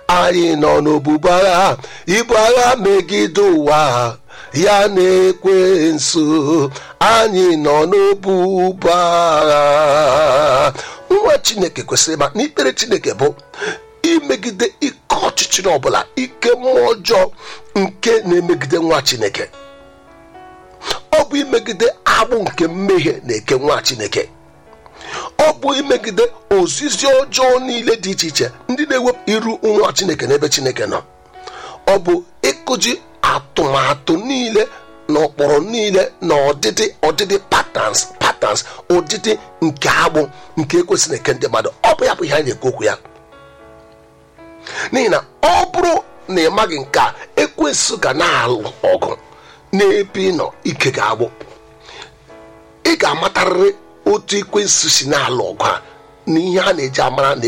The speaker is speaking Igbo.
anyị nọ n'obubu agha ibu agha megide ụwa ya na-ekwe nso anyị nọ n'obubu agha nwa chineke kwesịrị ma n'ikpere chineke bụ imegide ike ọchịchịrị ọbụla ike mmụọ ọjọọ nke na-emegide nwa chineke ọ bụ imegide agbụ nke mmehie na-eke nwa chineke ọ bụ imegide ozizi ọjọọ niile dị iche iche ndị na-ewepụ iru nwa chineke n'ebe chineke nọ ọ bụ ịkụji atụmatụ niile na ụkpụrụ niile na ọdịdị ọdịdị patterns patterns ụdịdị nke agbụ nke ekwesịrị eke ndị mmadụ ọ bụ ya bụ ihe anyị na-ekwu okwu ya n'ihi na ọ bụrụ na ị maghị nke a ekwesị ga na-alụ ọgụ n'ebe ị nọ ike ga-agbụ ị ga-amatarịrị otu ekwensu si na-alụ ọgụ a na ihe a na-eji amara na